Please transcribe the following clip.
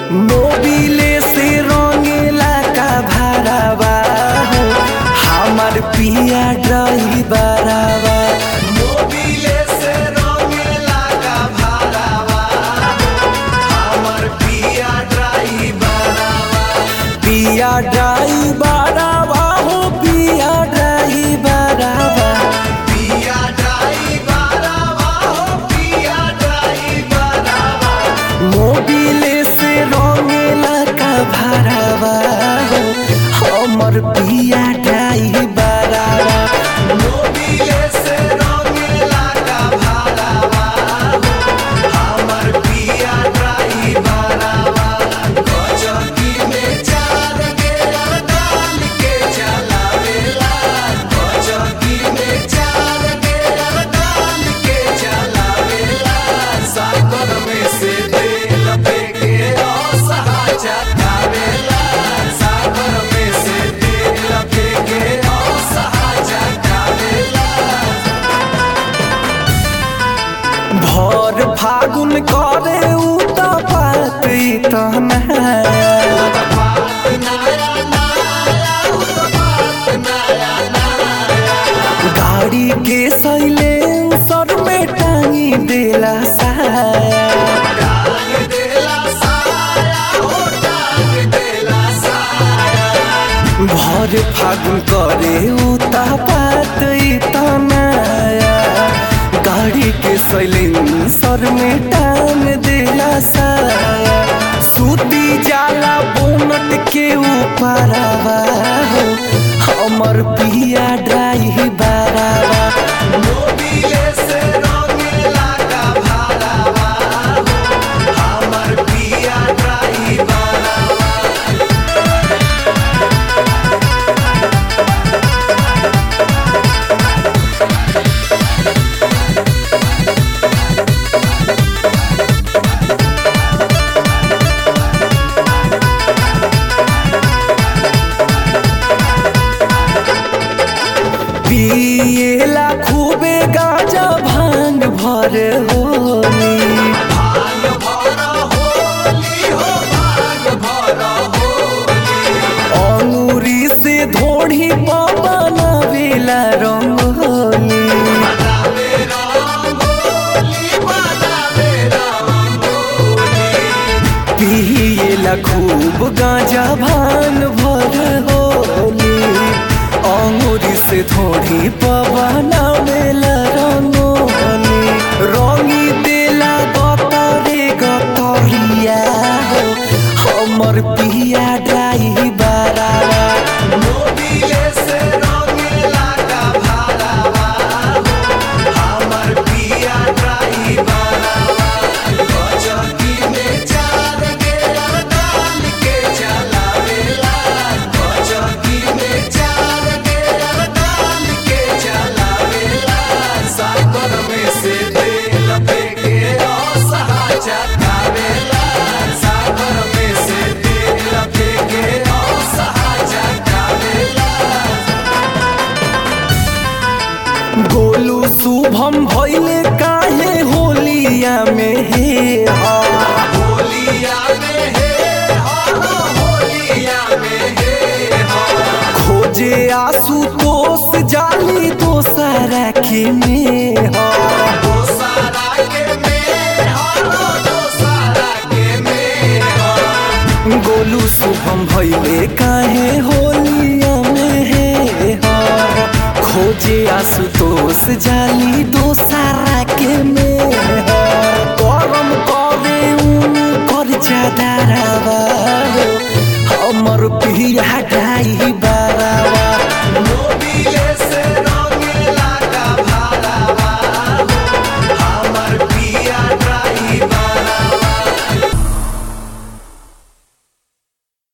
Mobile से रंगेला का भरावा हो हमार पिया ड्राइवरवा मोबिले से रंगेला का भरावा हमार पिया ड्राइवरवा पिया ड्राइवरवा हो पिया ड्राइवरवा पिया ड्राइवरवा हो पिया ड्राइवरवा मोबिले से रंगेला का भरावा हो हमर पिया ड्राइवरवा मोबिले से रंगेला का भरावा हो हमर पिया ड्राइवरवा गजकी में चार गेर डाल के चलावेला गजकी में चार गेर डाल के चलावेला साइकिल में से तेल फेंके असहा चकावेला साइकिल में से तेल फेंके असहा चकावेला भर फागुन करे उ त बात तना गाड़ी के सैलेंसर में टांगी देला साया भर फागुन करे उता पात तनाया गाड़ी के सैलेंसर में टांग देला साया सूती जाला बोनट के ऊपरवा हो हमर पिया ड्राइवरवा मोबिले से रंगेला का भरावा हो हमर पिया ड्राइवरवा पिएला खूबे गाजा भांग भर होली अंगूरी से धोड़ी बनावेला रंगोली पिएला खूब गाजा भांग भर होली अंगूरी से थोड़ी पवना मेला रंगोली रंगी देला गतरे गतरिया हो हमर पिया ड्राइवरवा मोबिले से रंगेला का भरावा हो हमर पिया ड्राइवरवा गजकी में चार गेर डाल के चलावेला गजकी में चार गेर डाल के चलावेला साइकिल में से तेल फेंके असहा चकावेला साइकिल में से तेल फेंके असहा चकावेला गोलू शुभम भइले काहे होलिया में हे हा होलिया में हे हा होलिया में हे हा खोजे आसू तोस जाली दोसरा के में हा दोसरा के में हा दोसरा के में हा गोलू शुभम भइले काहे होलिया में हे हा खोजे आशुतोष जाली दोसारा के में हा। गरम करे उ कर जादारावा